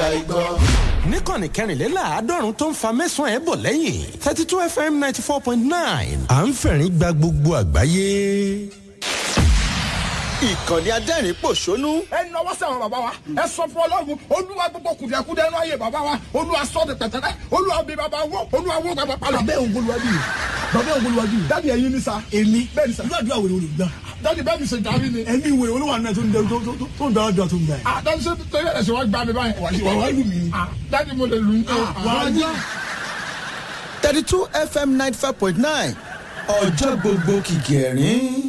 àìgbọ́. níkànnì kẹrìnléláàádọ́rùn tó ń fa mẹ́sàn-án ẹ̀ bọ̀ lẹ́yìn thirty two fm ninety four point nine à ń fẹ̀rín gba gbogbo àgbáyé. ìkànnì adẹ́rìn pòṣónú ẹ nọwọ́ sí àwọn bàbá wa ẹ sọ fún ọlọ́run olúwa gbogbo kùdìẹ̀kudẹ ẹnu ayé bàbá wa olúwa sọ de pẹ̀tẹ́lẹ̀ olúwa bí bàbá wọ olúwa wọ bàbá palọ̀. bàbá òun bolúwájú yìí bàbá òun bolúwájú yìí dáàdi ẹyin ni sa èmi bẹ́ẹ̀ ni sa irú àdúrà wèrè olùgbà dáàdi bẹ́ẹ̀ mi ṣe dàbí ni. ẹni ìwé olúwa náà tó ń dẹ tó tó- tó ń dára dùn àtúndà yìí. ah dáàdi ṣe torí ẹ̀sìn wa gbà mí báyìí. wà wá lù mí. ah dáàdi mo lè lù ú. wà á gbà. thirty two fm ninety five point nine ọjọ́ gbogbo kìkì ẹ̀rín.